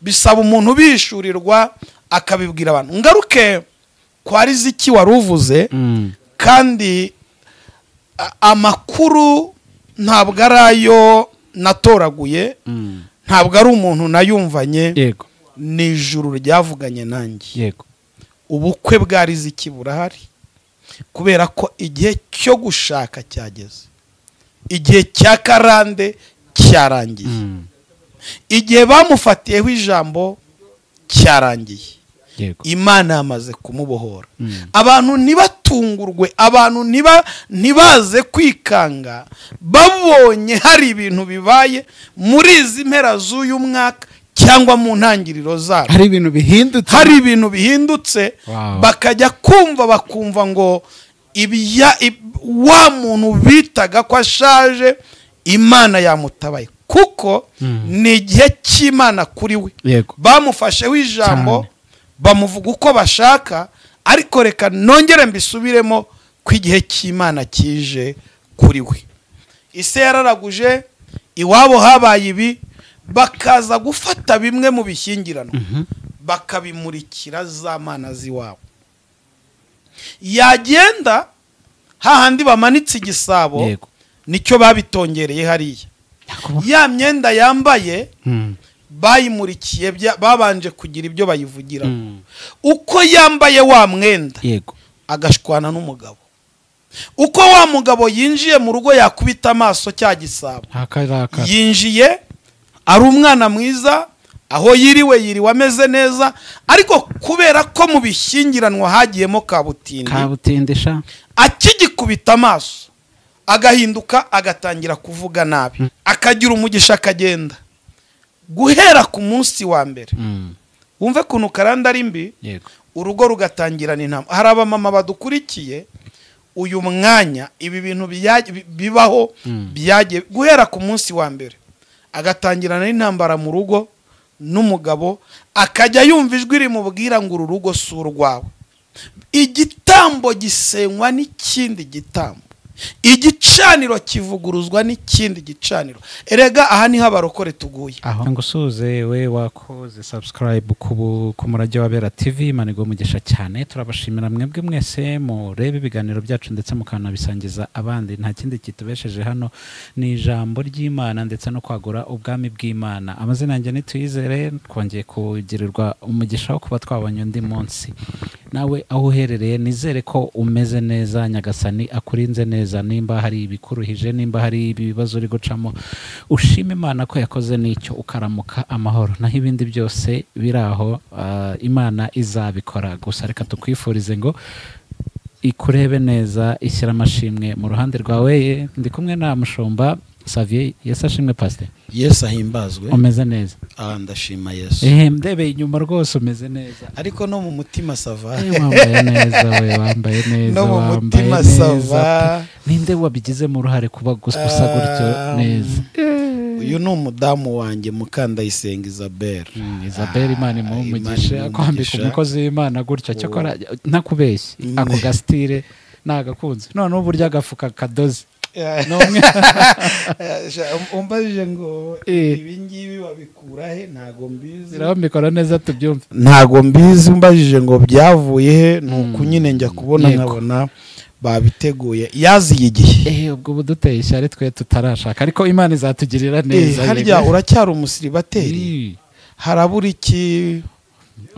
bisaba umuntu ubishyurirwa akabibwira abantu ngaruke kwa riziki wari uvuze kandi a- amakuru ntabwo ari ayo natoraguye ntabwo ari umuntu nayumvanye yego ni ijuru ryavuganye nanjye yego ubukwe bwa riziki burahari kubera ko igihe cyo gushaka cyageze igihe cya karande cyarangiye Mm. igihe bamufatiyeho ijambo cyarangiye yego imana yamaze kumubohora Mm. abantu ntibatungurwe abantu ntiba- ntibaze kwikanga babonye hari ibintu bibaye muri izi mpera z'uyu mwaka cyangwa mu ntangiriro zayo hari ibintu bihindutse hari ibintu bihindutse Wow. bakajya kumva bakumva ngo ibya ib- wa muntu bitaga ko ashaje imana yamutabaye kuko Mm. ni igihe cy'imana kuri we yego bamufasheho ijambo Cyane. bamuvuga uko bashaka ariko reka nongere mbisubiremo ko igihe cy'imana kije kuri we isi yararaguje iwabo habaye ibi bakaza gufata bimwe mu bishyingiranwa Mhm. bakabimurikira za mana z'iwabo yagenda hahandi bamanitse igisabo yego nicyo babitongereye hariya Yakubona. ya myenda yambaye Mm. bayimurikiye bya- babanje kugira ibyo bayivugira Mm. uko yambaye wa mwenda yego agashwana n'umugabo uko wa mugabo yinjiye mu rugo yakubita amaso cya gisabo akarakara yinjiye ari umwana mwiza aho yiriwe yiriwe ameze neza ariko kubera ko mu bishyingiranwa hagiyemo kabutindi kabutindisha akigikubita amaso agahinduka agatangira kuvuga nabi akagira umugisha akagenda guhera ku munsi wa mbere Mm. wumve ukuntu karanda ari mbi yego urugo rugatangirana intama hari abamama badukurikiye uyu mwanya ibi bintu bya- bi- bibaho Mm. byagiye guhera ku munsi wa mbere agatangirana n'intambara mu rugo n'umugabo akajya yumva ijwi rimubwira ngo uru rugo si urwawe igitambo gisenywa n'ikindi gitambo igicaniro kivuguruzwa n'ikindi gicaniro erega aha niho abarokore tuguye aho ngo usuze we wakoze subscribe ku bu- ku murage wa bera tv manigo umugisha cyane turabashimira mwebwe mwese mureba ibiganiro byacu ndetse mukanabisangiza abandi nta kindi kitubesheje hano ni ijambo ry'imana ndetse no kwagura ubwami bw'imana amazina yanjye nituyizere twongeye kugirirwa umugisha wo kuba twabonye undi munsi nawe aho uherereye nizere ko umeze neza nyagasani akurinze neza nimba hari ibikuruhije nimba hari ibibazo uri gucamo ushime imana ko yakoze n'icyo ukaramuka amahoro naho ibindi byose biri aho ah, imana izabikora gusa reka tukwifurize ngo ikurebe neza ishyira amashimwe mu ruhande rwawe ye ndi kumwe na mushumba saviye yesu ashimwe pasite yesu ahimbazwe umeze neza aha ndashima yesu ehe ndebeye inyuma rwose umeze neza ariko no mu mutima sava Eh, wambaye neza we wambaye neza no mu wambaye mutima neza pe. sava ninde wabigizemo uruhare kuba gus- gusa gutyo Um, neza uyu ni umudamu wanjye mukandayisenga isabel Mm, Isabel imana imuhe Imana imuhe umugisha kwambika umugisha. umukozi w'imana gutya cyakora ntakubeshye Mm. ako gasitire nagakunze noneho uburyo agafuka kadoze ni umwe umbajije ngo Eh. ibi ngibi babikura he ntago mbizi rero mbikora neza tubyumve ntago mbizi umbajije ngo byavuye he ni uku nyine njya kubona Yego. nkabona babiteguye yaziye igihe eh ubwo ubu duteye ishyari twe tutarashaka ariko imana izatugirira Eh, neza harya yego. uracyari umusiribateri Mm. harabura iki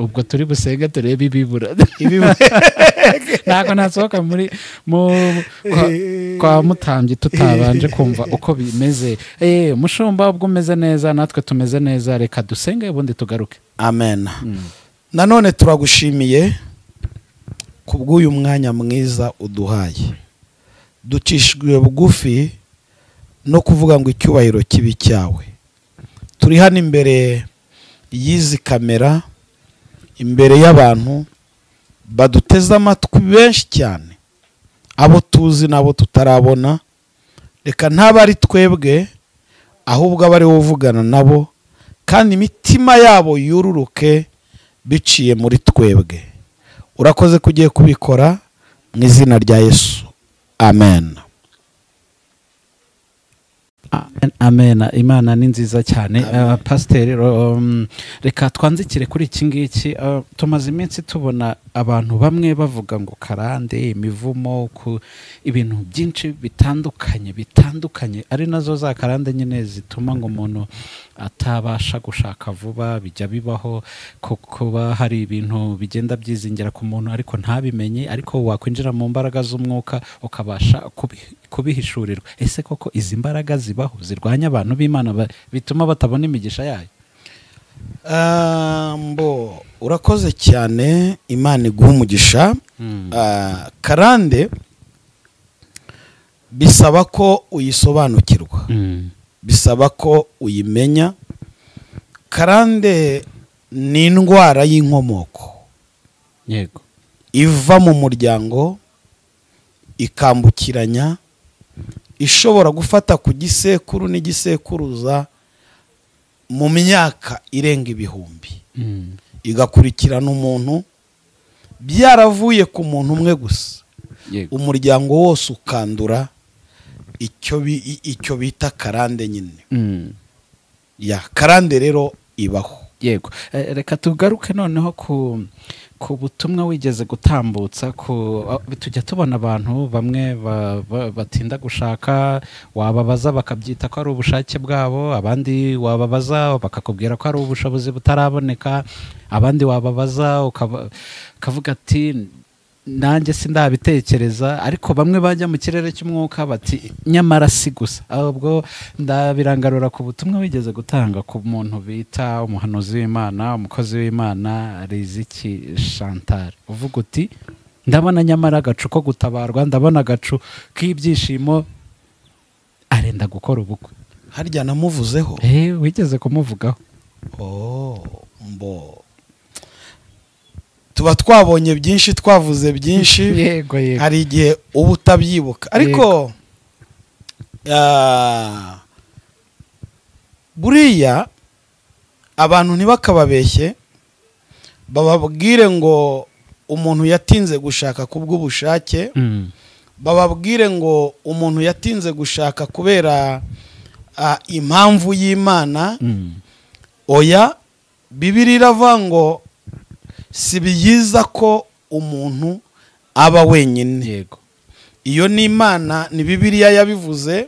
ubwo turi busenge turebe ibibura ibiba ntabwo nasohoka muri mu kwa, kwa mutambyi tutabanje kumva uko bimeze eh mushumba ubwo umeze neza natwe tumeze neza reka dusenge ubundi tugaruke amen nanone turagushimiye ku bw'uyu mwanya mwiza uduhaye ducishijwe bugufi no kuvuga ngo icyubahiro kibi cyawe turi hano imbere y'izi kamera imbere y'abantu baduteze amatwi benshi cyane abo tuzi n'abo tutarabona reka ntabe ari twebwe ahubwo aba ari wowe uvugana nabo kandi imitima yabo yururuke biciye muri twebwe urakoze ko ugiye kubikora mu izina rya yesu amen amen imana ni nziza cyane Ah, pasiteri um, reka twanzikire kuri iki ngiki Ah, tumaze iminsi tubona abantu bamwe bavuga ngo karande imivumo ku ibintu byinshi bitandukanye bitandukanye ari nazo za karande nyine zituma ngo umuntu atabasha gushaka vuba bijya bibaho ko kuba hari ibintu bigenda byizingira ku muntu ariko ntabimenye ariko wakwinjira mu mbaraga z'umwuka ukabasha kubi- kubihishurirwa ese koko izi mbaraga zibaho zirwanya abantu b'imana ba- bituma batabona imigisha yayo Ah, mbo urakoze cyane imana iguha umugisha Mm. Ah, karande bisaba ko uyisobanukirwa Mm. bisaba ko uyimenya karande ni indwara y'inkomoko yego iva mu muryango ikambukiranya ishobora gufata ku gisekuru n'igisekuruza mu myaka irenga ibihumbi Mm. igakurikirana umuntu byaravuye ku muntu umwe gusa yego umuryango wose ukandura icyo bi- i- icyo bita karande nyine Mm. ya karande rero ibaho yego Eh, reka tugaruke noneho ku ku butumwa wigeze gutambutsa ku ah, tujya tubona abantu bamwe ba- ba- batinda gushaka wababaza bakabyita ko ari ubushake bwabo abandi wababaza bakakubwira ko ari ubushobozi butaraboneka abandi wababaza ukaba- ukavuga ati nanjye sindabitekereza ariko bamwe bajya mu kirere cy'umwuka bati nyamara si gusa ahubwo ndabirangarura ku butumwa wigeze gutanga ku muntu bita umuhanuzi w'imana umukozi w'imana riziki chantal uvuga uti ndabona nyamara agacu ko gutabarwa ndabona agacu k'ibyishimo arenda gukora ubukwe harya namuvuzeho Eh, wigeze kumuvugaho Oh, mbo tuba twabonye byinshi twavuze byinshi yego yego hari igihe uba utabyibuka ariko ah, buriya abantu ntibakababeshye bababwire ngo umuntu yatinze gushaka ku bw'ubushake Mm, bababwire ngo umuntu yatinze gushaka kubera ah, impamvu y'imana mm, oya bibiri iravuga ngo si byiza ko umuntu aba wenyine yego iyo ni imana ni bibiriya yabivuze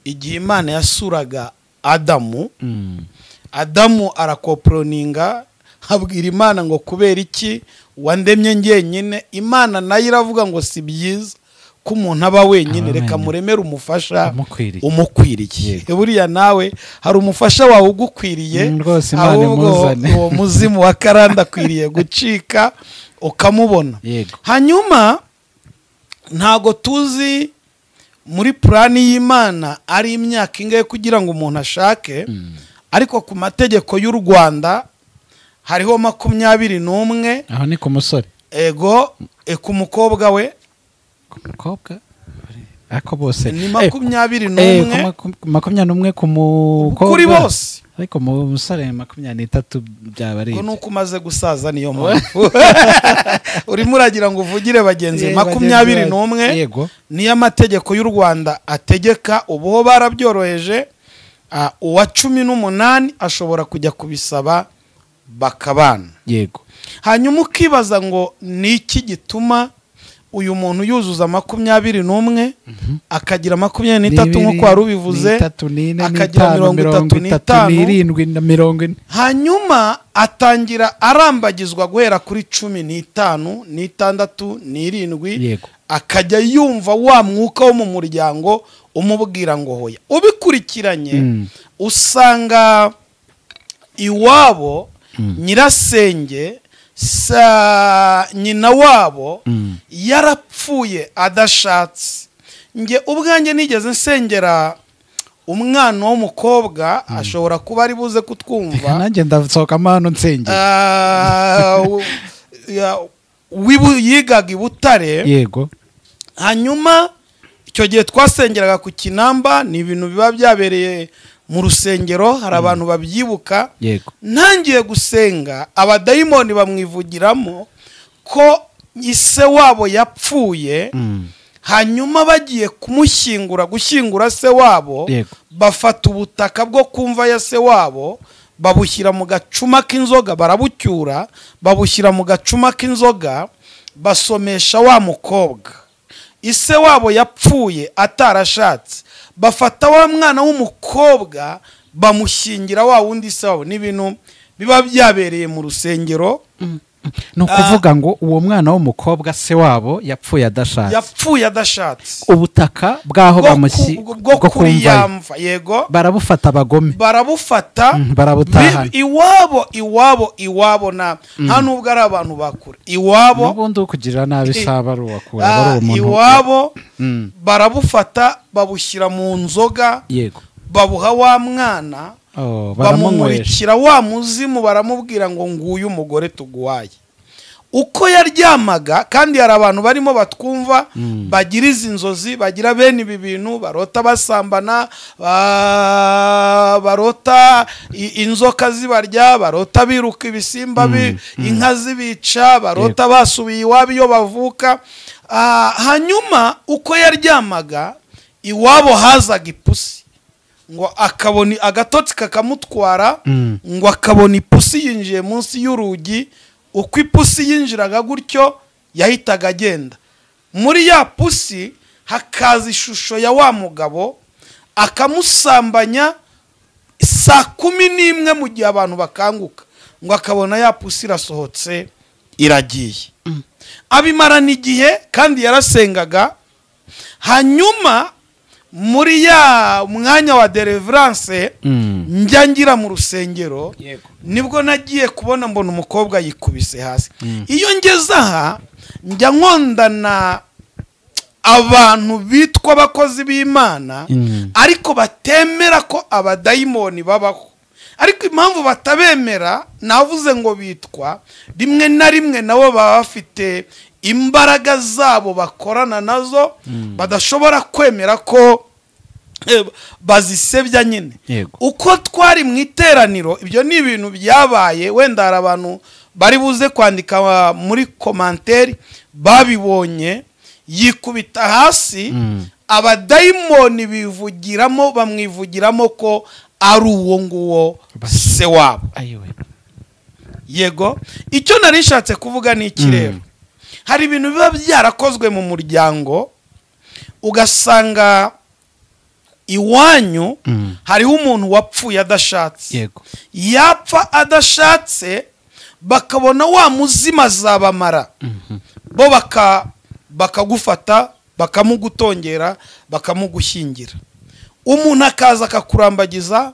igihe imana yasuraga adamu Mm, adamu arakoporoninga abwira imana ngo kubera iki wandemye njyenyine imana nayo iravuga ngo si byiza ko umuntu aba wenyine Aba reka wenyine. muremere umufasha umukwiriye umukwiriye buriya nawe hari umufasha wawe ugukwiriye Mm, rwose Imana ahubwo imuzane. uwo muzimu wa karanda akwiriye gucika ukamubona yego hanyuma ntago tuzi muri purani y'imana ari imyaka ingahe kugira ngo umuntu ashake Mm. ariko ku mategeko y'u rwanda hariho makumyabiri n'umwe aho ni ku musore ego e, ku mukobwa we ku mukobwa ako bose ni Eh, makumyabiri eh, ku n'umwe maku- makumyabiri n'umwe ku mukobwa kuri bose ariko mu musore makumyabiri n'itatu byaba ari ngo ibyo. nuko umaze gusaza niyo mpamvu urimo uragira ngo uvugire bagenzi Eh, makumyabiri bagenzi bacu. n'umwe yego niyo amategeko y'u rwanda ategeka ubuho barabyoroheje ah, uwa cumi n'umunani ashobora kujya kubisaba bakabana yego hanyuma ukibaza ngo ni iki gituma uyu muntu yuzuza makumyabiri n'umwe akagira makumyabiri n'itatu Ni nk'uko ibiri, wari ni ubivuze itatu n'ine akagira n'itanu mirongo itatu n'itanu. n'irindwi na mirongo ine hanyuma atangira arambagizwa guhera kuri cumi n'itanu n'itandatu n'irindwi yego akajya yumva wa mwuka wo mu muryango umubwira ngo hoya ubikurikiranye Mm. usanga iwabo nyirasenge sa nyina wabo Mm. yarapfuye adashatse njye ubwanjye nigeze nsengera umwana w'umukobwa ashobora kuba ari buze reka kutwumva nanjye ndasohokamo hano nsengera Ah, w- ya- w'ibu- yigaga i butare yego hanyuma icyo gihe twasengeraga ku kinamba ni ibintu biba byabereye mu rusengero hari abantu babyibuka yego ntangiye gusenga abadayimoni bamwivugiramo ko ise wabo yapfuye Mm. hanyuma bagiye kumushyingura gushyingura se wabo yego bafata ubutaka bwo kumva ya se wabo babushyira mu gacuma k'inzoga barabucyura babushyira mu gacuma k'inzoga basomesha wa mukobwa ise wabo yapfuye atarashatse bafata wa mwana w'umukobwa bamushyingira wa wundi se wabo ni ibintu biba byabereye mu rusengero ni ukuvuga ngo uwo mwana w'umukobwa se wabo yapfuye adashatse yapfuye adashatse ubutaka bw'aho Bwo ku- bamushyi bwo bwo kuri kumva ye. yamva yego barabufata abagome barabufata Mm, barabutahana Bi- iwabo iwabo iwabo na nta nubwo ari abantu bakure iwabo n'ubundi ukugirira nabi saba ari uwakura ah, aba ari umuntu iwabo Mm, barabufata babushyira mu nzoga yego babuha wa mwana Oh, baramunywesha bamukurikira wa muzimu baramubwira ngo nguyu umugore tuguhaye uko yaryamaga kandi hari abantu barimo batwumva Mm. bagira izi nzozi bagira bene ibi bintu barota basambana ba- barota i- inzoka zibarya barota biruka ibisimba bi- inka zibica barota basubiye iwabo iyo bavuka Ah, hanyuma uko yaryamaga iwabo hazaga ipusi ngo akabona agatotsi kakamutwara Mm. ngo akabona ipusi yinjiye munsi y'urugi uko ipusi yinjiraga gutyo yahitaga agenda muri ya pusi hakaza ishusho ya wa mugabo akamusambanya saa kumi n'imwe mu gihe abantu bakanguka ngo akabona ya pusi irasohotse iragiye abimarana igihe kandi yarasengaga hanyuma muri ya mwanya wa deliverance Mm. njya ngira mu rusengero nibwo nagiye kubona mbona umukobwa yikubise hasi iyo ngeze aha njya nkondana abantu bitwa abakozi b'imana Mm. ariko batemera ko abadayimoni babaho ariko impamvu batabemera navuze ngo bitwa rimwe na rimwe nabo baba bafite imbaraga zabo bakorana nazo badashobora kwemera ko eh, bazisebya nyine Yego. uko twari mu iteraniro ibyo ni ibintu byabaye wenda hari abantu bari buze kwandika ah, muri komanteri babibonye yikubita hasi Mm. abadayimoni bivugiramo bamwivugiramo ko ari uwo nguwo Bas- se wabo ayiwe yego icyo nari nshatse kuvuga ni iki rero hari ibintu biba byarakozwe mu muryango ugasanga iwanyu Mm. hariho umuntu wapfuye adashatse yego yapfa adashatse bakabona wa muzima azabamara Mhm. bo baka- bakagufata bakamugutongera bakamugushyingira umuntu akaza akakurambagiza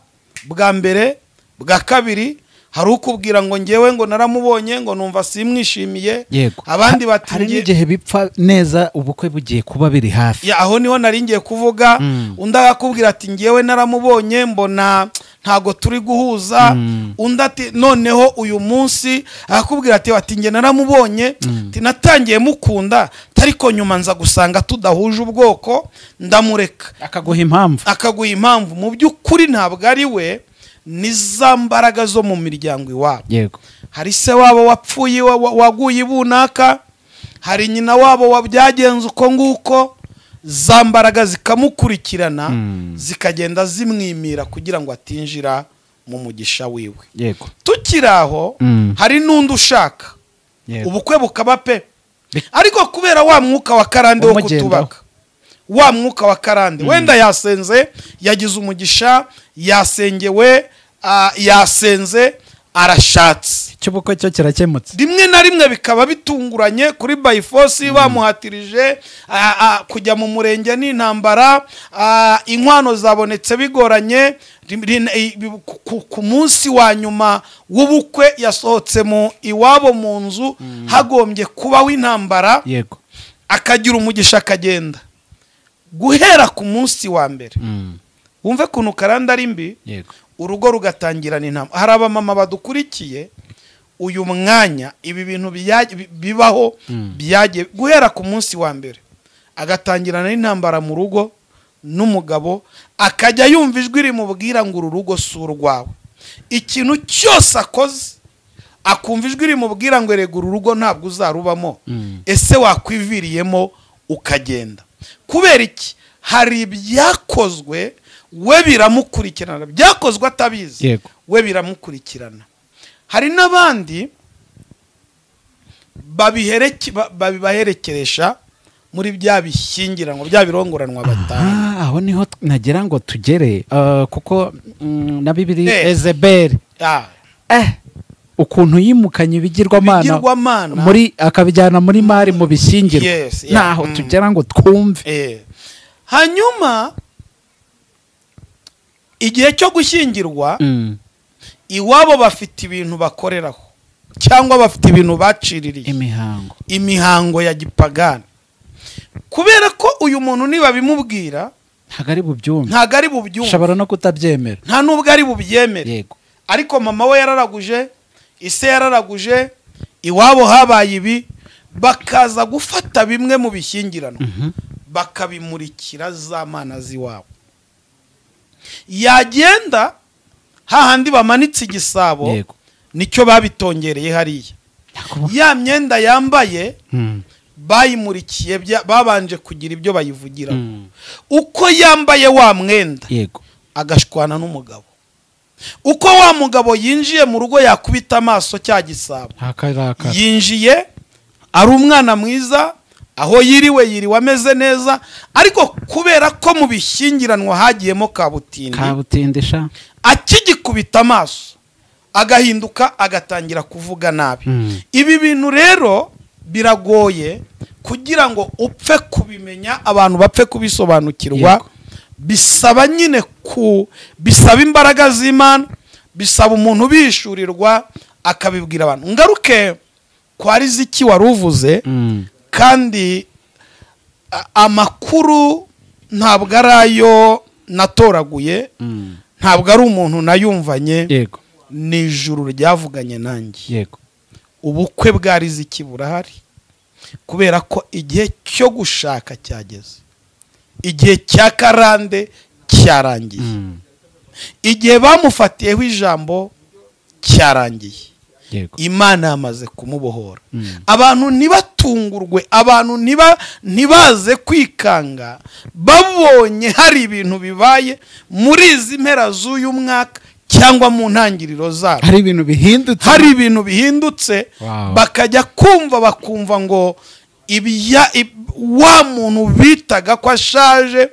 bwa mbere bwa kabiri hari ukubwira ngo ngewe ngo naramubonye ngo numva simwishimiye yego abandi Ha- hari batingiye n'igihe bipfa neza ubukwe bugiye kuba biri hafi Ya, aho niho nari ngiye kuvuga Mm. undi akakubwira ati ngewe naramubonye mbona ntago turi guhuza Mm. undi ati noneho uyu munsi akakubwira ati ati nge naramubonye ati natangiye mukunda ariko nyuma nza gusanga tudahuje ubwoko ndamureka akaguha impamvu akaguha impamvu mu by'ukuri ntabwo ari we ni za mbaraga zo mu miryango iwabo yego hari se wabo wapfuye wa- wa- waguye ibunaka hari nyina wabo wabyagenze uko nguko za mbaraga zikamukurikirana Mm. zikagenda zimwimira kugira ngo atinjira mu mugisha wiwe yego tukiri aho Mm. hari n'undi ushaka yego ubukwe bukaba pe Bi- ariko kubera wa mwuka wa karande wo Umugendaho. kutubaga wa mwuka wa karande wenda yasenze yagize umugisha yasengewe ah, yasenze arashatse icy'ubukwe cyo kirakemutse rimwe na rimwe bikaba bitunguranye kuri bayifosi bamuhatirije ah, ah, kujya mu murenge n'intambara ah, inkwano zabonetse bigoranye rim- rin- i- bi- ku- ku- ku munsi wa nyuma w'ubukwe yasohotse mu iwabo mu nzu hagombye kubaho intambara yego akagira umugisha akagenda guhera ku munsi wa mbere wumve ukuntu karanda ari mbi yego urugo rugatangirana inama hari abamama badukurikiye uyu mwanya ibi bintu byaj- bi- bibaho Mm. byagiye guhera ku munsi wa mbere agatangirana n'intambara mu rugo n'umugabo akajya yumva ijwi rimubwira ngo uru rugo si urwawe ikintu cyose akoze akumva ijwi rimubwira ngo erega uru rugo ntabwo uzarubamo Mm. ese wakwiviriyemo ukagenda kubera iki hari ibyakozwe we biramukurikirana byakozwe atabizi yego we biramukurikirana hari n'abandi babihereke- ba- babibaherekeresha muri bya bishyingiranwa bya birongoranwa batanu Ah, aho niho t- nagira ngo tugere Ah, kuko mm, na bibiri Eh. ezeberi Ah, eh ukuntu yimukanye ibigirwamana ibigirwamana muri akabijyana muri mari mu bishyingirwa Yes, yeah. naho Mm. tugera ngo twumve Eh. hanyuma igihe cyo gushyingirwa Mm. iwabo bafite ibintu bakoreraho cyangwa bafite ibintu baciririye imihango imihango ya gipagani kubera ko uyu muntu niba bimubwira ntabwo ari bubyumve ntabwo ari bubyumve ushobora no kutabyemera nta n'ubwo ari bubyemere yego ariko mama we yararaguje ise yararaguje iwabo habaye ibi bakaza gufata bimwe mu bishyingiranwa Mhm. bakabimurikira za mana z'iwabo yagenda hahandi bamanitse igisabo yego nicyo babitongereye hariya Yakubu- ya myenda yambaye Mm. bayimurikiye bya- babanje kugira ibyo bayivugiraho Mm. uko yambaye wa mwenda yego agashwana n'umugabo uko wa mugabo yinjiye mu rugo yakubita amaso cya gisabo ntakarakara yinjiye ari umwana mwiza aho yiriwe yiriwe ameze neza ariko kubera ko mu bishyingiranwa hagiyemo kabutindi kabutindisha akigikubita amaso agahinduka agatangira kuvuga nabi Mm. ibi bintu rero biragoye kugira ngo upfe kubimenya abantu bapfe kubisobanukirwa Yego. bisaba nyine ku bisaba imbaraga z'imana bisaba umuntu ubishyurirwa akabibwira abantu ngaruke kwa riziki wari uvuze Mm. kandi a- amakuru ntabwo ari ayo natoraguye Mm. ntabwo ari umuntu nayumvanye yego ni ijuru ryavuganye nanjye yego ubukwe bwa riziki burahari kubera ko igihe cyo gushaka cyageze igihe cya karande cyarangiye Mm. igihe bamufatiyeho ijambo cyarangiye yego imana yamaze kumubohora Mm. abantu ntibatungurwe abantu ntiba- ntibaze kwikanga babonye hari ibintu bibaye muri izi mpera z'uyu mwaka cyangwa mu ntangiriro zabo hari ibintu bihindutse hari ibintu bihindutse Wow. bakajya kumva bakumva ngo ibiya ib- wa muntu bitaga ko ashaje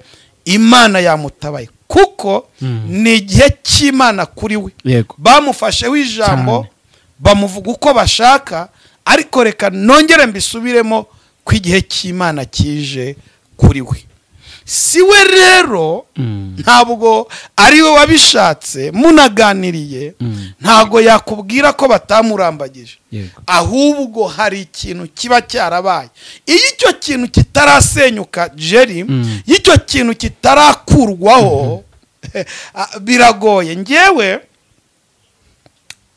imana yamutabaye kuko Mm. ni igihe cy'imana kuri we yego bamufasheho ijambo Cyane. bamuvuga uko bashaka ariko reka nongere mbisubiremo ko igihe cy'imana kije kuri we si we rero Mm. ntabwo ari we wabishatse munaganiriye Mm. ntabwo yakubwira ko batamurambagije yego ahubwo hari ikintu kiba cyarabaye iyo icyo kintu kitarasenyuka jeri Mm. iyo icyo kintu kitarakurwaho ah, biragoye ngewe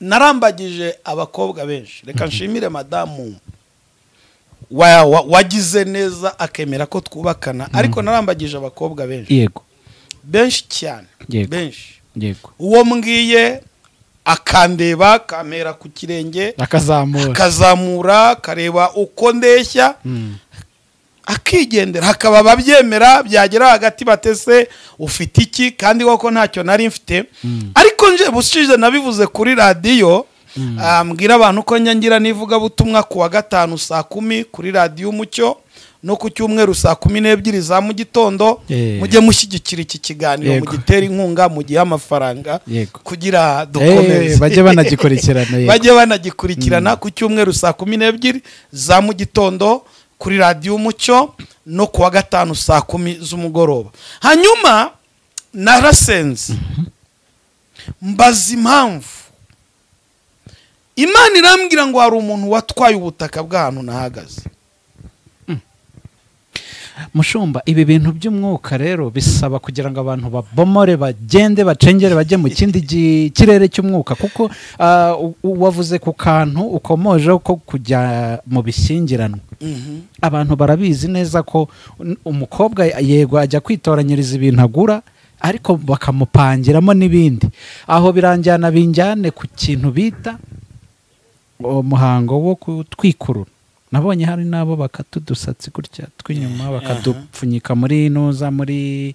narambagije abakobwa benshi reka nshimire madamu wa- wa- wagize neza akemera ko twubakana ariko narambagije abakobwa benshi yego benshi cyane Yego. benshi yego uwo mbwiye akandeba kamera ku kirenge akazamura akazamura kareba uko ndeshya Mm. akigendera hakaba ababyemera byagera hagati batese ufite iki kandi koko ntacyo nari mfite Mm. ariko nje bushize nabivuze kuri radiyo Mm. ah, mbwira abantu ko njya ngira n'ivugabutumwa ku wa gatanu saa kumi kuri radiyo umucyo no ku cyumweru saa kumi n'ebyiri za mu gitondo Eh. mujye mushyigikira iki kiganiro Yego. mugitera inkunga mugihe amafaranga yego kugira Eh, dukomeze bajye banagikurikirana yego bajye banagikurikirana ku cyumweru saa kumi n'ebyiri za mu gitondo kuri radiyo umucyo no ku wa gatanu saa kumi z'umugoroba hanyuma narasenze mbaza impamvu imana irambwira ngo hari umuntu watwaye ubutaka bw'ahantu nahagaze mushumba ibi bintu by'umwuka rero bisaba kugira ngo abantu babomore bagende bacengere bajye mu kindi gi- kirere cy'umwuka kuko ah, u- u- wavuze ku kantu ukomojeho ko kujya mu bishyingiranwa abantu barabizi neza ko un- umukobwa yego ajya kwitoranyiriza ibintu agura ariko bakamupangiramo n'ibindi aho biranjyana binjyane ku kintu bita umuhango wo kutwikurura nabonye hari n'abo bakata udusatsi gutya tw'inyuma bakadupfunyika muri ntuza muri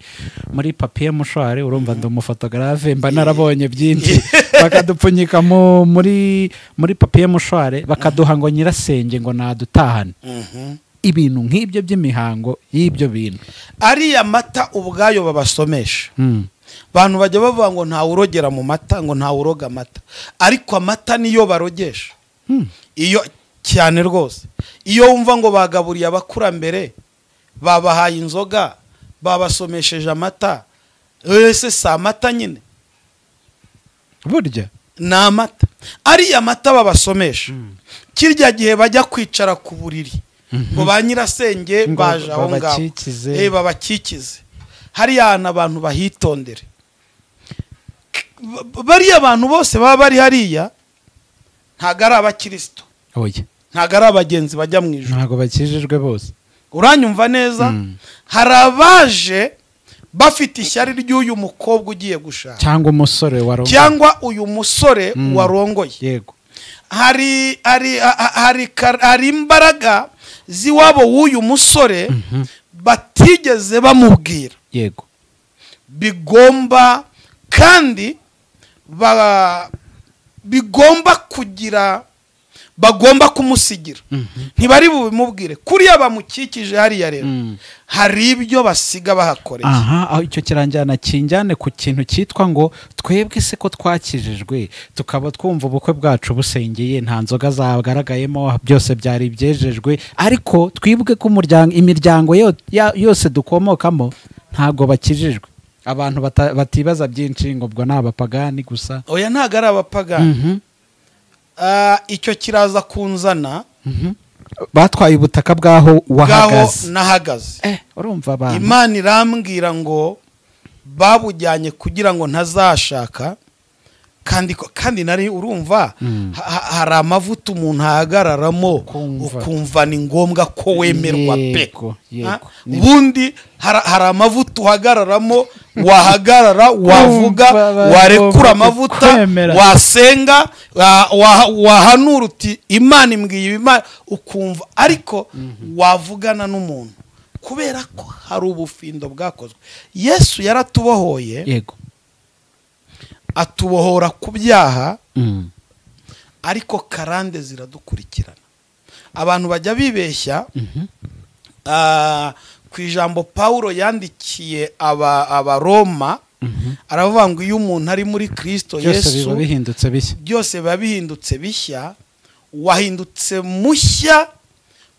muri papiye mushwari urumva ndi umufotogarave mba narabonye byinshi bakadupfunyika mu- muri muri papiye mushwari bakaduha ngo nyirasenge ngo nadutahane ibintu nk'ibyo by'imihango y'ibyo bintu ariya mata ubwayo babasomesha Mm. abantu bajya bavuga ngo ntawe urogera mu mata ngo ntawe uroga amata ariko amata niyo barogesha Mm. iyo cyane rwose iyo wumva ngo bagaburiye abakurambere babahaye inzoga babasomesheje amata ese si amata nyine burya ni amata ariya mata babasomesha kirya gihe bajya kwicara ku buriri ngo ba nyirasenge Ngo baje aho ngaho babakikize. Eh, babakikize hariya hantu abantu bahitondere Ba- bariya abantu bose baba bari hariya ntabwo ari abakristo oya ntabwo ari abagenzi bajya mu ijoro ntabwo bakijijwe bose uranyumva neza Mm. hari abaje bafite ishyari ry'uyu mukobwa ugiye gushaka cyangwa umusore wa Roma. cyangwa uyu musore Mm. warongoye yego hari hari ha- hari kar- hari imbaraga z'iwabo w'uyu musore Mhm. batigeze bamubwira yego bigomba kandi ba- bigomba kugira bagomba kumusigira Mhm. ntibari bubimubwire kuriya bamukikije hariya rero Mm. hari ibyo basiga bahakoreye aha aho icyo kiranjyana kinjyane ku kintu cyitwa ngo twebwe se ko twakijijwe tukaba twumva ubukwe bwacu busengeye nta nzoga zagaragayemo byose byari ibyejejwe ariko twibwe ko umuryango imiryango yo- ya- yose dukomokamo ntabwo bakijijwe abantu bata- batibaza byinshi ngo ubwo ni abapagani gusa oya ntabwo ari abapagani Mhm. Ah, icyo kiraza kunzana Mhm. batwaye ubutaka bw'aho bwaho wahagaze nahagaze Eh, urumva abantu imana irambwira ngo babujyanye kugira ngo ntazashaka kandi ko- kandi nari urumva Mm. ha- ha- hari amavuta umuntu ahagararamo Ukumva. ukumva ni ngombwa ko wemerwa pe Yego, Ha? yego. Ni- ubundi hari hari amavuta uhagararamo wahagarara wavuga ba- warekura ba- amavuta kwemera. wasenga wa- wa- wahanura uti imana imbwiye ibi, Imana ukumva ariko wavugana n'umuntu kubera ko hari ubufindo bwakozwe yesu yaratubohoye yego atubohora ku byaha Mm. ariko karande ziradukurikirana abantu bajya bibeshya Mhm. Ah, ku ijambo pawulo yandikiye aba- abaroma Mhm. aravuga ngo iyo umuntu ari muri kristo byose biba yesu bihindutse bishya byose biba bihindutse bishya wahindutse mushya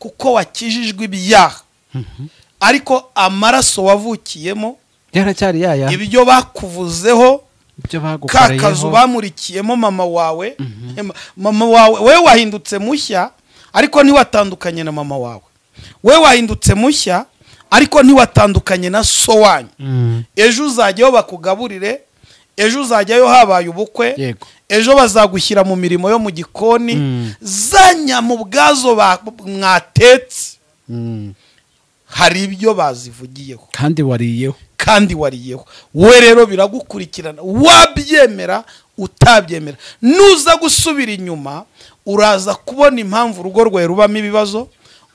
kuko wakijijwe ibyaha Mhm. ariko amaraso wavukiyemo byaracyari yaya ibyo bakuvuzeho ibyo ka kazu bagukoreyeho bamurikiyemo mama wawe Mhm. em- mama wawe we wahindutse mushya ariko ntiwatandukanye na mama wawe we wahindutse mushya ariko ntiwatandukanye na so wanyu Mm. ejo uzajyayo bakugaburire ejo uzajyayo habaye ubukwe yego ejo bazagushyira mu mirimo yo mu gikoni Mm. za nyama ubwazo ba- mwatetse Mm. hari ibyo bazivugiyeho kandi wariyeho kandi wariyeho we rero biragukurikirana wabyemera utabyemera nuza gusubira inyuma uraza kubona impamvu urugo rwawe rubamo ibibazo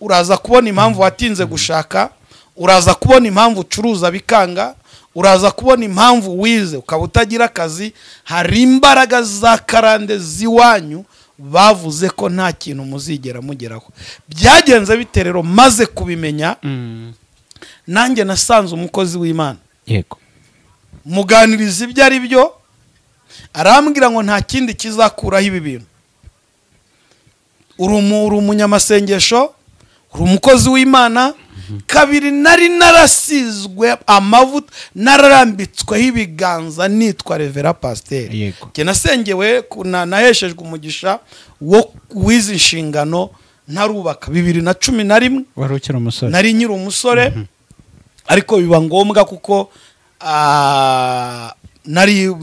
uraza kubona impamvu watinze gushaka uraza kubona impamvu ucuruza bikanga uraza kubona impamvu wize ukaba utagira akazi hari imbaraga za karande z'iwanyu bavuze ko nta kintu muzigera mugeraho byagenze bite rero maze kubimenya nanjye nasanze umukozi w'imana yego muganiriza ibyo ari byo arambwira ngo nta kindi kizakuraho ibi bintu uri umu- uri umunyamasengesho uri umukozi w'imana kabiri nari narasizwe amavuta nararambitsweho ibiganza nitwa revera pasiteri yego njye nasengewe ku- na- naheshejwe umugisha wo w'izi nshingano ntarubaka bibiri na cumi na rimwe wari ukiri umusore nari nkiri umusore ariko biba ngombwa kuko ah, nari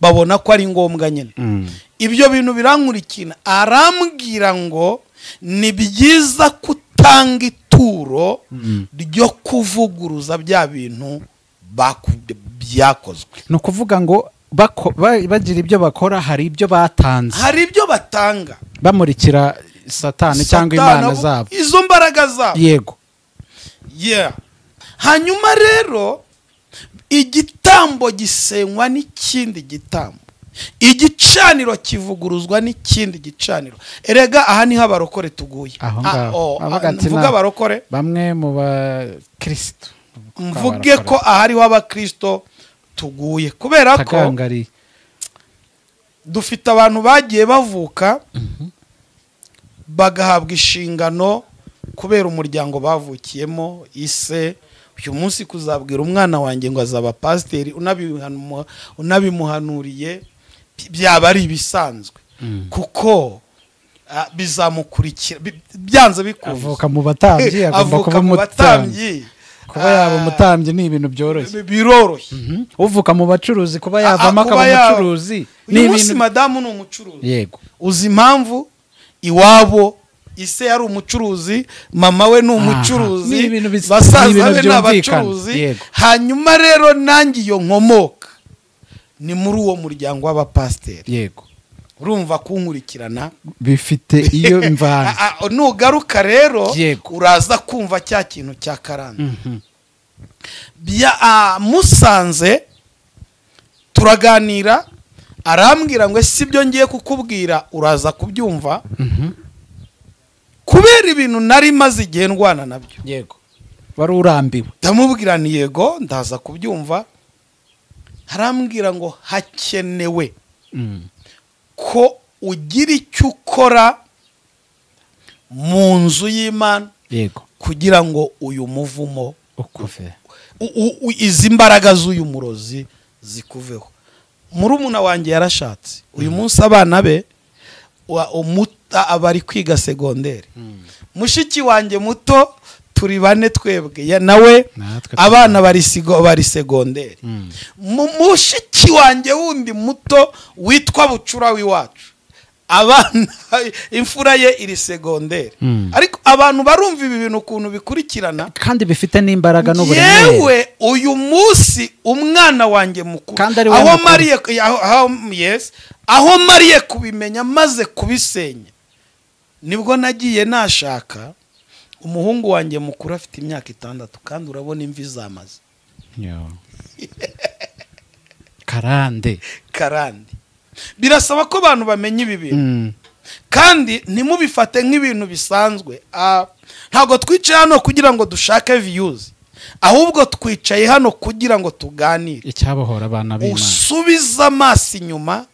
babona ko ari ngombwa nyine Mm. ibyo bintu birankurikira arambwira ngo ni byiza kutanga ituro Mm. ryo kuvuguruza bya bintu baku- byakozwe ni ukuvuga ngo bako- ba- bagira ibyo bakora hari ibyo batanze hari ibyo batanga bamurikira satani cyangwa imana zabo izo mbaraga zabo yego yeah hanyuma rero igitambo gisenywa n'ikindi gitambo igicaniro kivuguruzwa n'ikindi gicaniro erega aha niho abarokore tuguye Ah, Aho ngaho. oh, Avuga ah, ati mvuge nta- abarokore bamwe mu bakirisitu mvuge ko aha ariho abakristo tuguye kubera ko tagangariye dufite abantu bagiye bavuka bagahabwa inshingano kubera umuryango bavukiyemo ise uyu munsi kuzabwira umwana wanjye ngo azaba pasiteri unabihanuma- unabimuhanuriye bi- byaba ari ibisanzwe Mm. kuko ah, bizamukurikira bi- byanze bikunze avuka mu batambyi agomba avuka kuba mu umutambyi batambyi kuba yaba Ah, umutambyi ni ibintu bi- byoroshye biroroshye Mhm. uvuka mu bacuruzi kuba Ah, ah, yavamo kuba akaba yaba- umucuruzi ni uyu munsi ibintu madamu ni umucuruzi yego uzi impamvu iwabo ise yari umucuruzi mama we ni Aha, ni umucuruzi ibintu bis- ni basaza ibintu be ni byumvikana, abacuruzi yego. hanyuma rero nanjye iyo nkomoka ni muri uwo muryango w'abapasiteri yego urumva kunkurikirana bifite iyo mvanze Ah, ah, nugaruka rero Yego. uraza kumva cya kintu cya karande Mhm. bya ah, musanze turaganira arambwira ngo si byo ngiye kukubwira uraza kubyumva Mhm. kubera ibintu nari maze igihe ndwana nabyo yego wari urambiwe ndamubwira ni yego ndaza kubyumva harambwira ngo hakenewe Mm. ko ugira icyo ukora mu nzu y'imana yego kugira ngo uyu muvumo ukuve u- u- u- izi mbaraga z'uyu murozi zikuveho murumuna wanjye yarashatse uyu munsi abana be wa- umuta- aba ari kwiga segonderi mushiki wanjye muto turi bane twebwe ya- nawe natwe abana bari sigo- bari segonderi Mm. mu- mushiki wanjye wundi muto witwa bucura w'iwacu abana imfura ye iri segonderi Mm. ariko abantu barumva ibi bintu ukuntu bikurikirana kandi bifite n'imbaraga n'uburemere yewe uyu munsi umwana wanjye mukuru Kandi ari we aho mukuru. mariye aho- aho- yes, aho mariye kubimenya maze kubisenya nibwo nagiye nashaka umuhungu wanjye mukuru afite imyaka itandatu kandi urabona imvi zamaze Yo. karande karande birasaba ko abantu bamenya ibi bintu Mm. kandi ntimubifate nk'ibintu bisanzwe Ah, ntabwo twicaye hano kugira ngo dushake viyuzi ahubwo twicaye hano kugira ngo tuganire icyabohora abana b'imana usubize amaso inyuma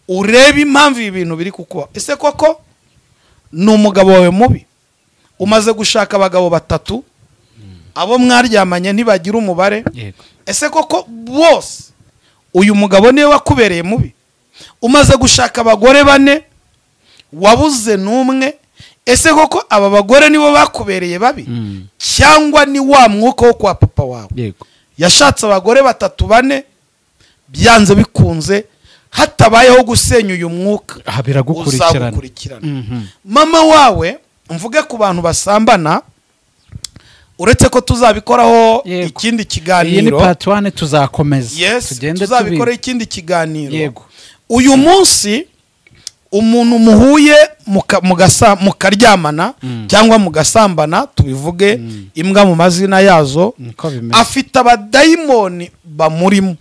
urebe impamvu ibi bintu biri kukubaho ese koko ni umugabo wawe mubi umaze gushaka abagabo batatu abo mwaryamanye ntibagira umubare yego ese koko bose uyu mugabo niwe wakubereye mubi umaze gushaka abagore bane wabuze n'umwe ese koko aba bagore nibo bakubereye babi Mm. cyangwa ni wa mwuka wo kwa papa wawe yego yashatse abagore batatu bane byanze bikunze hatabayeho gusenya uyu mwuka Aha biragukurikirana uzagukurikirana Mhm. mama wawe mvuge ku bantu basambana uretse ko tuzabikoraho Yego. ikindi iyi ni kiganiro pati wane tuzakomeza yes tugende tuzabikoraho tubi ikindi kiganiro yego uyu munsi umuntu muhuye muka- mugasa- mukaryamana Mm. cyangwa mugasambana tubivuge Mm. imbwa mu mazina yazo niko bimeze afite abadayimoni bamurimo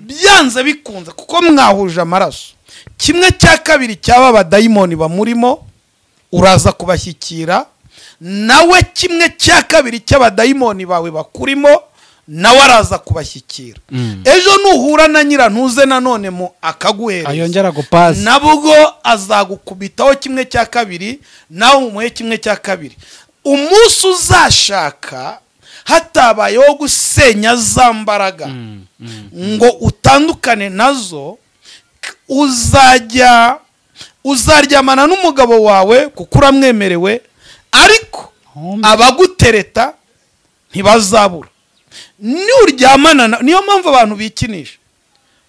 byanze bikunze kuko mwahuje amaraso kimwe cya kabiri cy'aba abadayimoni bamurimo uraza kubashyikira nawe kimwe cya kabiri cy'abadayimoni bawe bakurimo nawe araza kubashyikira Mm. ejo nuhura na nyirantuze nanone mu akaguhereza ayongera gupaza nabwo azagukubitaho kimwe cya kabiri nawe umuhe kimwe cya kabiri umunsi uzashaka hatabayeho gusenya za mbaraga Mm. Mm. ngo utandukane nazo k- uzajya uzaryamana n'umugabo wawe kuko uramwemerewe ariko Hombi. abagutereta ntibazabura niuryamana na- niyo mpamvu abantu bikinisha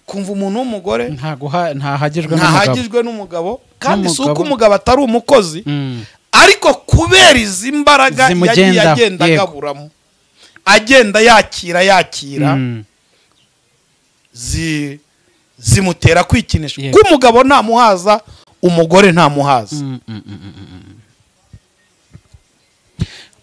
kumva umuntu w'umugore Ntaguha- ntahagijwe n'umugabo ntahagijwe n'umugabo kandi si uko N'umugabo. umugabo atari umukozi Mm. ariko kubera izi mbaraga yagiye Zimugendaho, agenda yego. agaburamo agenda yakira yakira Mm. zi- zimutera kwikinisha Yego. kuko umugabo ntamuhaza umugore ntamuhaza Mm, mm, mm, mm, mm, mm.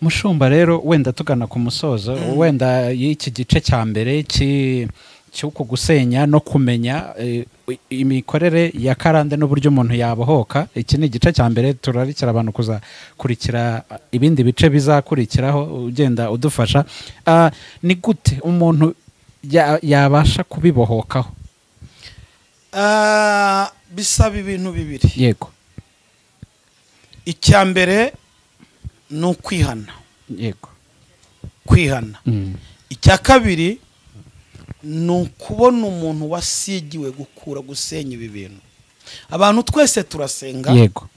mushumba rero wenda tugana ku musozo wenda y'iki gice cya mbere cy'i- cy'uku gusenya no kumenya eh, imikorere ya karande n'uburyo umuntu yabohoka iki ni igice cya mbere turarikira abantu kuzakurikira ibindi bice bizakurikiraho ugenda udufasha Ah, ni gute umuntu ya- yabasha kubibohokaho Ah, bisaba ibintu bibiri yego icya mbere ni ukwihana yego kwihana Mm. icya kabiri ni ukubona umuntu wasigiwe gukura gusenya ibi bintu abantu twese turasenga yego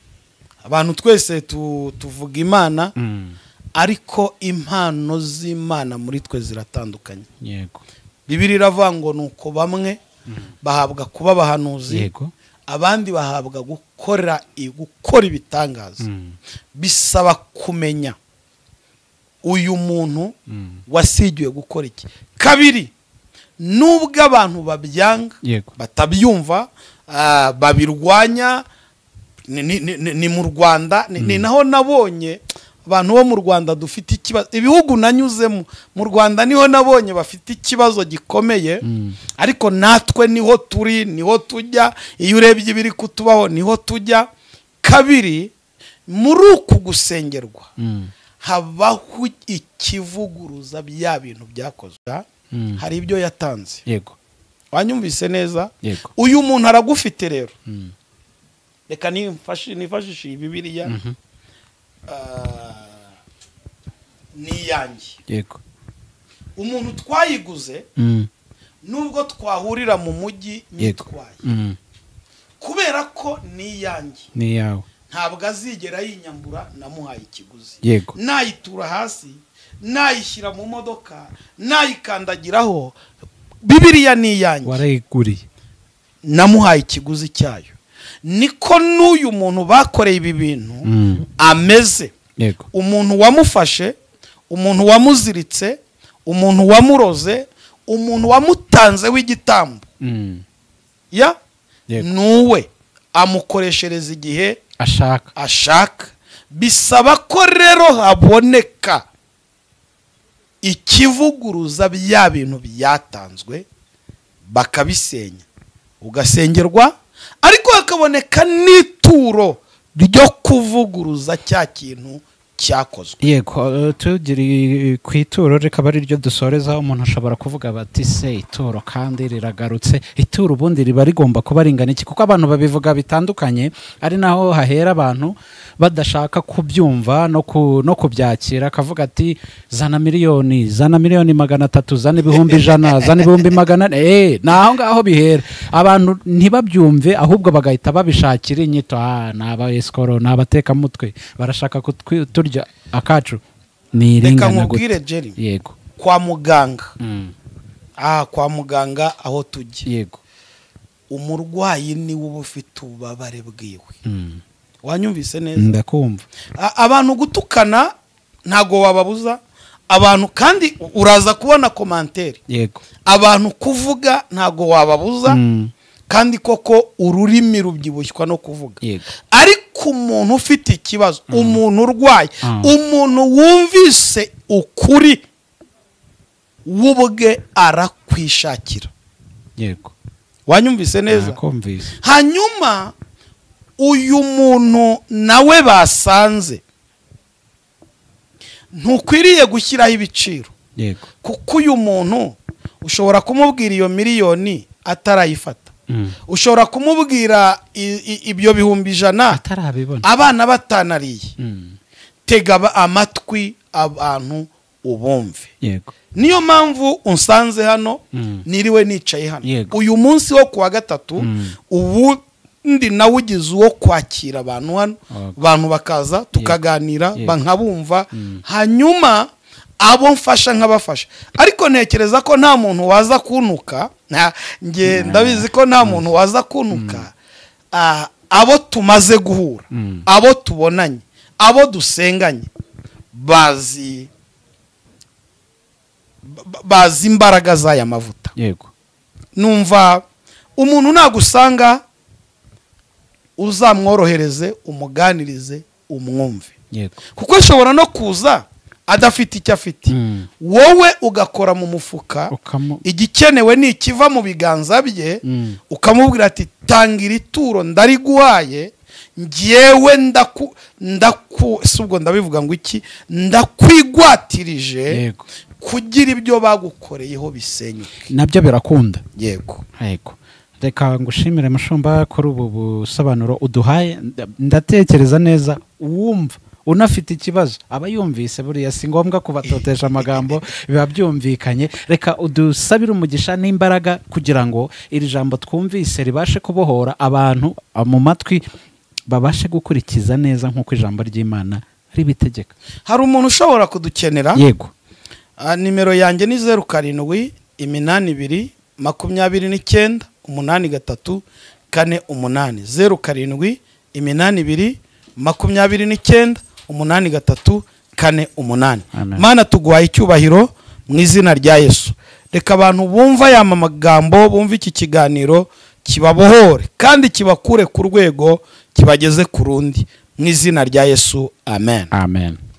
abantu twese tu- tuvuga imana Mm. ariko impano z'imana muri twe ziratandukanye yego bibiri iravuga ngo ni uko bamwe bahabwa kuba abahanuzi yego abandi bahabwa gukora i- gukora ibitangaza Mm. bisaba kumenya uyu muntu Mm. wasigiwe gukora iki kabiri nubwo abantu babyanga yego batabyumva ah, babirwanya ni- ni- ni ni mu rwanda ni- ni naho nabonye abantu bo mu rwanda dufite ikibazo ibihugu nanyuzemo mu rwanda niho nabonye bafite ikibazo gikomeye Mm. ariko natwe niho turi niho tujya iyo urebye ibiri kutubaho niho tujya kabiri muri uku gusengerwa Mm. habaho ikivuguruza bya bintu byakozwe Mm. hari ibyo yatanze yego wanyumvise neza yego uyu muntu aragufite rero Mm. reka nimfashi- nifashishe iyi bibiliya Mhm. Ah, ni iyanjye yego umuntu twayiguze Mm. nubwo twahurira mu mujyi yego nyitwaye Mm. kubera ko ni iyanjye ni iyawe ntabwo azigera yinyambura namuhaye ikiguzi yego nayitura hasi nayishyira mu modoka nayikandagiraho bibiriya ni iyanjye warayiguriye namuhaye ikiguzi cyayo niko n'uyu muntu bakoreye ibi bintu Mm. ameze yego umuntu wamufashe umuntu wamuziritse umuntu wamuroze umuntu wamutanzeho igitambo Mm. ya Yego. nuwe amukoreshereza igihe ashaka ashaka bisaba ko rero haboneka ikivuguruza bya bintu byatanzwe bakabisenya ugasengerwa ariko hakaboneka n'ituro ryo kuvuguruza cya kintu cyakozwe yego eh, tugiri ku ituro rikaba ari ryo dusoreza umuntu ashobora kuvuga bati se ituro kandi riragarutse ituro ubundi riba rigomba kuba ringana iki kuko abantu babivuga bitandukanye ari naho hahera abantu badashaka kubyumva no, ku, no kubyakira akavuga ati zana miliyoni zana miliyoni magana atatu zana ibihumbi ijana zana ibihumbi magana ane eh, ni aho ngaho bihera abantu ntibabyumve ahubwo bagahita babishakira inyito ah, ni abayesikoro ni abatekamutwe barashaka kutwi- turya akacu ni reka iringana gute nkubwire jeri yego kwa muganga Mm, aha kwa muganga aho tujya yego umurwayi niwe uba ufite ububabare bwiwe Mm, wanyumvise neza ndakumva A- abantu gutukana ntago wababuza abantu kandi u- uraza kubona komantere yego abantu kuvuga ntago wababuza Mm, kandi koko ururimi rubyibushywa no kuvuga yego ariko umuntu ufite ikibazo umuntu urwaye Ah. umuntu wumvise ukuri w'ubwe arakwishakira yego wanyumvise neza ndakumvise hanyuma uyu muntu nawe basanze ntukwiriye gushyiraho ibiciro yego kuko uyu muntu ushobora kumubwira iyo miliyoni atarayifata Mm. ushobora kumubwira i- i- ibyo bihumbi ijana atarabibona abana batanariye Mm, tega aba- amatwi abantu ubumve yego niyo mpamvu unsanze hano Mm. niriwe nicaye hano Yego. uyu munsi wo kuwa gatatu Mm. ubundi nawe ugize uwo kwakira abantu hano Okay. abantu bakaza tukaganira Yego. ba- nkabumva Mm. hanyuma abo mfasha nkabafasha ariko ntekereza ko nta muntu waza kuntuka nta- nge ndabizi ko nta muntu waza kuntuka Ah, abo tumaze guhura Mm. abo tubonanye abo dusenganye bazi ba- bazi imbaraga z'aya mavuta yego numva umuntu nagusanga uzamworohereze umuganirize umwumve yego kuko ashobora no kuza adafite icyo afite Mm. wowe ugakora mu mufuka ukamu igikenewe ni ikiva mu biganza bye Mm. ukamubwira ati tanga iri turo ndariguhaye ngewe ndaku ndaku si ubwo ndabivuga ngo iki ndakwigwatirije yego kugira ibyo bagukoreyeho bisenyuke nabyo birakunda yego yego reka ngushimire mushumba kuri ubu busobanuro uduhaye nda- ndatekereza neza uwumva unafite ikibazo aba yumvise buriya si ngombwa kubatotesha amagambo biba byumvikanye reka udusabire umugisha n'imbaraga kugira ngo iri jambo twumvise ribashe kubohora abantu ah, mu matwi babashe gukurikiza neza nk'uko ijambo ry'imana ribitegeka hari umuntu ushobora kudukenera yego Ah, nimero yanjye ni zeru karindwi iminani ibiri makumyabiri n'icyenda umunani gatatu kane umunani zeru karindwi iminani ibiri makumyabiri n'icyenda umunani gatatu kane umunani Amen. mana tuguhaye icyubahiro mu izina rya yesu reka abantu bumva aya magambo bumva iki kiganiro kibabohore kandi kibakure ku rwego kibageze ku rundi mu izina rya yesu amen amen